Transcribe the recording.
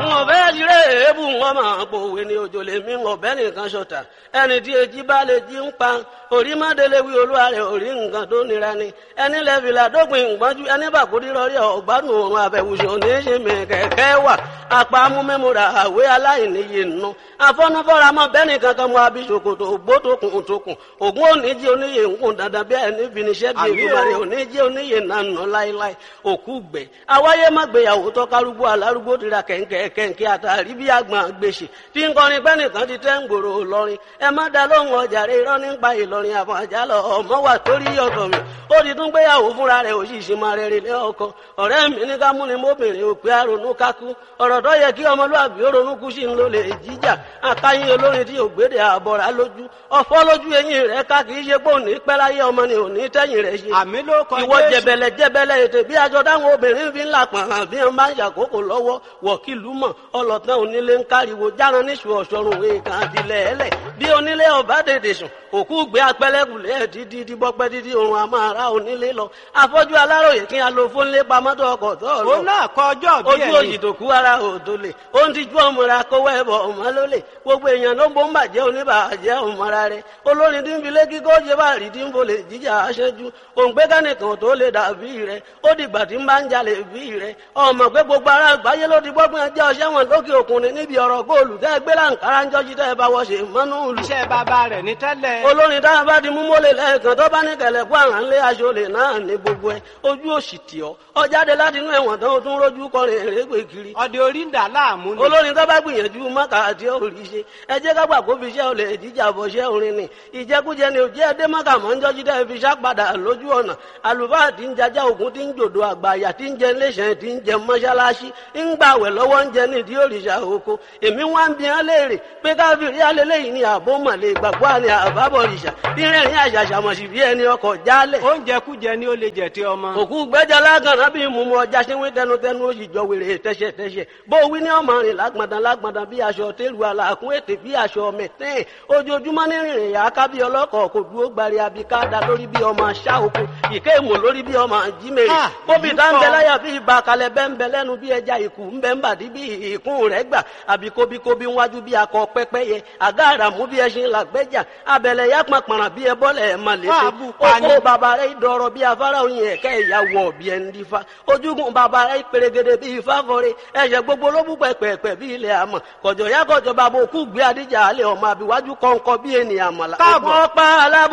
n ò fẹ́ tiré èébù wọn máa pòwe ní òjò lè mí ọ̀bẹ nìkan ṣọ̀tà ẹni tí èjì bá lè jí ń pa orí má délé wí olúwa rẹ̀ orí nǹkan tó nira ni ẹni lẹ́fìlà dópin ìgbọ́njú ẹni bàkúrí rọrí ọ̀gbádùn òrùn àbẹ̀wùsùn oníṣẹ́mi kẹ̀kẹ́ wà apá amúmẹ́múra àwé aláìníye nù afọ́nufọ́ra mọ́ bẹ́ẹ̀ni kankan mọ́ abisokoto ògbótokùn tókùn ògún oníjì oníyè ńkùn dandan bí ẹni finiṣẹ́ bí ìgbàlẹ̀ oníjì oníyè nànà láíláí òkú gbẹ awáyé má gbéyàwó tọ́kárúgbó alárúgbó tira kẹ̀ǹkẹ̀ kẹ̀ǹkẹ̀ àtàrí bí àgbọn gbèsè tí ń kọrin pẹ́ nìkan ti tẹ́ ń gbòòrò lọ́rin ẹ má da lóhùn ọjà rẹ irọ́ nípa ìlọrin àfọ̀n àjálọ ọmọ wà torí ọ̀tọ̀ mi ó ti tún gbéyàwó fúnra rẹ̀ òṣìṣẹ́ máa rẹ̀ rẹ̀ lé ọkọ ọ̀rẹ́ mi ní ká múni mọ́bìnrin òpè àrònú kákú ọ̀rọ̀ tó yẹ kí ọmọlúwàbí ó ronú kú sí ń lò lè jíjà akáyín olórin tí ògbédè àbọ̀rà lójú ọ̀fọ́ lójú eyín rẹ̀ ká kì í ṣe pé òní pẹ́ láyé ọmọ ni òní tẹ́yìn rẹ̀ ṣe. àmì ló kọ ìwọ jẹbẹlẹ jẹbẹlẹ ètè bí aṣọ táwọn obìnrin fi ń là pọ̀n hàn bí wọn bá ń ṣàkókò lọ́wọ́ wọ̀kìlú mọ̀ ọlọ́tàn onílé ń káriwo járan níṣu ọ̀ṣọ́run èèkàn àdìlẹ̀ ẹlẹ̀ bí onílé ọba dèdè sùn òkú gbé apẹ́lẹ́kùlẹ̀ dídí díbọ́pẹ́ dídí òun àmọ́ ara onílé lọ afọ́jú aláròyè kí a lo fónlé pamọ́tò ọkọ̀ tó lọ òun náà kọ ọjọ́ bí ojú òyì tó kú ara òdo lè ó ń tijú ọmọra kówó ẹbọ ọmọ ló lè gbogbo èèyàn ló ń bó ń bàjẹ́ oníbàjẹ́ ọmọra rẹ olórin tí ń filé kíkó ṣe bá rí tí ń bolè jíjà aṣẹ́jú òǹgbẹ́ kánìkan tó lè dàbí rẹ ó dìgbà tí ń bá ń jalè bí rẹ ọmọ pé gbogbo ara àgbáyé ló ti gbọ́gbọ́n ẹjẹ́ ọṣẹ́ wọn lókè òkun ni níbi ọ̀rọ̀ góòlù tẹ́ gbé láǹkárá ń jọ́jú tẹ́ bá wọ́ṣe mọ́nú ìlú iṣẹ́ bàbá rẹ̀ ní tẹ́lẹ̀. olórin táwọn bá ti mú mọ́lẹ̀ lẹ́ẹ̀kan tó bá ní kẹlẹ̀ kó àrà ńlé aṣọ lè náà ní gbogbo ẹ ojú òsì tì ọ́ ọ jáde láti inú ẹ̀wọ̀n tán ó tún rójú kọrin èrègbè kiri ọdẹ orí ń dà láàmú ni. olórin tó bá gbìyànjú mọ́kà àti òrì ṣe ẹ jẹ́ ká gbà kó fi iṣẹ́ olè jíjà bọ̀ ṣẹ́ orin ni ìjẹkújẹ ni òjẹ́ ẹdẹ mọ́kà mọ́ ń jọ́jú dẹ́ fi ṣàpadà lójú ọ̀nà àlùfáà tí ń jajá ògún tí ń jòdò àgbàyà tí ń jẹ iléeṣẹ́ tí ń jẹ mọ́ṣáláṣí ń gbàwẹ̀ lọ́wọ́ ń jẹ nídìí òrìṣà oko èmi wá ń bi hàn léèrè pé káfíìrì alẹ́lẹ́yìn ni àbó mọ̀lẹ́ ìgbàgbọ́ àni àbábọ̀ òrìṣà bí rẹ̀rìn àṣàṣàmọ̀sí bí ẹni ọkọ̀ jálẹ̀ oúnjẹ kújẹ ni ó lè jẹ tí ọmọ. òkú gbẹ́jà lágànná bí mùmú ọjà ṣe wí tẹnutẹnu ó sì jọ wèrè tẹ́ṣẹ̀tẹ́ṣẹ̀ bó wí ní ọmọ rìn lágbọ̀ndàn lágbọ̀ndàn bí aṣọ tẹ́lu àlàkùn ètè bí aṣọ mẹ̀tẹ́ẹ̀ ojoojúmọ́ ní rìnrìn yà ká bí ọlọ́kọ̀ kò dúró gbari abikada lórí bí ọmọ aṣá oko ìké ìmọ̀ lórí bí ọmọ jímèrè Ah, bóbi èyí tá ń bẹ kọ́. láyà bí ibà kalẹ̀ bẹ́ ń bẹ lẹ́nu bí ẹja ìkù ń bẹ ń bàdí bí ìkún rẹ̀ gbà àbí kóbíkóbí wájú bí akọ pẹ́pẹ́yẹ àgá àràmú bí ẹṣin làgbẹ́jà abẹ̀lẹ̀ yá pàpàrà bí ẹbọ́lẹ̀ ẹ̀ mà létí Fáàbù pani. oko bàbá rẹ̀ dọ̀rọ̀ bí afárá oyin ẹ̀kẹ́ ìyàwó bí ẹni dífá ojúgun bàbá rẹ̀ pèrègèdè bí ifá fọre ẹ̀ṣẹ̀ gbogbo ló bú pẹ̀pẹ̀pẹ̀ bí ilẹ̀ àmọ̀ kọ̀jọ̀ yá kọ̀jọ̀ bàbá òkú gbé adíjà alẹ́ ọmọ àbíwájú kọ̀ǹkọ̀ bí ènìyàn àmàlà Káàbọ̀. ògùn ọ̀pá alábò